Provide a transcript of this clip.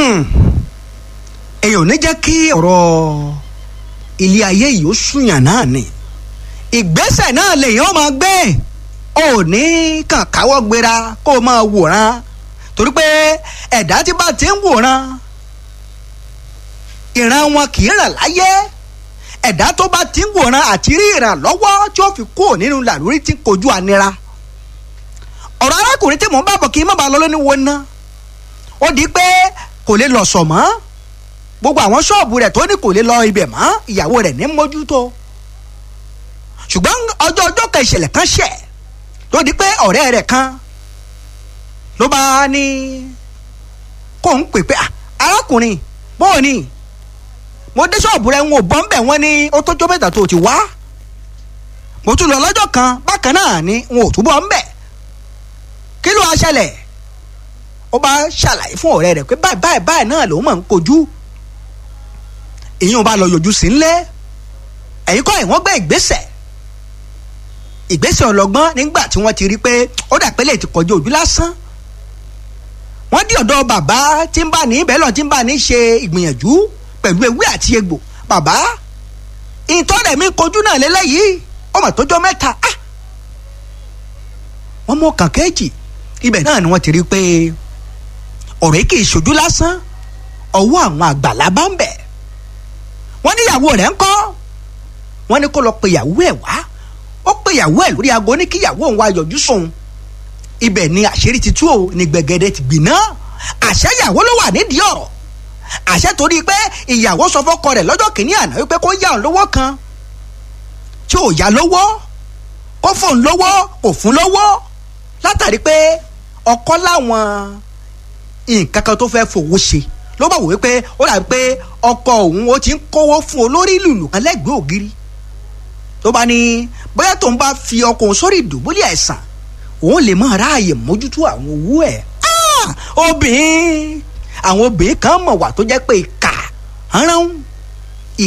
èyàn ò ní jẹ́ kí ọ̀rọ̀ ilé ayé yìí ó súnyàn náà ni ìgbésẹ̀ náà lèyàn máa gbé ò ní kàn káwọ́ gbéra kó o máa wòran torí pé ẹ̀dá tí bá ti ń wòran ìran wọn kì í ràn láyé ẹ̀dá tó bá ti ń wòran àti rí ìrànlọ́wọ́ tí ó fi kúrò nínú làlórí tí ń kojú ànira ọ̀rọ̀ arákùnrin tí mò ń bá bọ̀ kí n má bàa lọ lóní wo ná ó di pé kò lè lọ sọ̀ mọ́ gbogbo àwọn ṣọ́ọ̀bù rẹ̀ tó ní kò lè lọ ibẹ̀ mọ́ ìyàwó rẹ̀ ní mójútó ṣùgbọ́n ọjọ́ ọjọ́ kan ìṣẹ̀lẹ̀ kan ṣẹ̀ ló di pé ọ̀rẹ́ rẹ̀ kan ló bá ní kó ń pè pé arákùnrin bóò ni mo dé ṣọ́ọ̀bù rẹ̀ ń wò bọ́ ń bẹ̀ wọ́n ní ó tó jó mẹ́ta tó ti wá mo tún lọ lọ́jọ́ kan bákan náà ni n ò túbọ̀ ń bẹ̀ kí ló wá ṣẹlẹ̀ ó bá ṣàlàyé fún ọ̀rẹ́ rẹ̀ pé báyìí báyìí báyìí náà lòun máa ń kojú èyí ò bá lọ yọjú sí ńlẹ̀ ẹ̀yin kọ́ ẹ̀ wọ́n gbé ìgbésẹ̀ ìgbésẹ̀ ọlọ́gbọ́n nígbà tí wọ́n ti rí pé ó dà pé lè ti kọjú ojú lásán wọ́n dí ọ̀dọ̀ bàbá tí ń bá ní bẹ́ẹ̀ lọ tí ń bá ní ṣe ìgbìyànjú pẹ̀lú ewé àti egbò bàbá ìtọ́rẹ̀ mi kojú náà lélẹ́yìí ọmọ tó jọ mẹ́ta ah wọ́n mú ọkàn kejì ibẹ̀ náà ni wọ́n ti rí pé ọ̀rọ̀ yìí kì í ṣojú lásán ọwọ́ àwọn àgbàlá bá ń bẹ̀ wọ́n ní ìyàwó rẹ̀ ń kọ́ wọ́n ní kó lọ pe ìyàwó ẹ̀ wá ó pe ìyàwó ẹ̀ lórí aago ní kí ìyàwó òun wá yọjú sóun ibẹ̀ ni àṣírí ti tú o ní gbẹ̀gẹ̀dẹ̀ ti gbiná àṣẹ ìyàwó ló wà nídìí ọ̀rọ̀ àṣẹ torí pé ìyàwó sọ fọ́kọ rẹ̀ lọ́jọ́ kìíní àná wípé kó yá òun lówó kan tí ò yá lówó kó fóun lówó kò fún lówó látàrí pé ọkọ láwọn nǹkan kan tó fẹ́ fowó ṣe ló bá wò wípé ó dàbí pé ọkọ òun ó ti ń kówó fún olórí lùlù kan lẹ́gbẹ̀ẹ́ ògiri tó bá ní bóyá tóun bá fi ọkọ òun sórí ìdùbúlẹ̀ àìsàn òun lè máa ráàyè mójútó àwọn owó ẹ̀ obìnrin àwọn obìnrin kan mọ̀ wà tó jẹ́ pé ìkà rán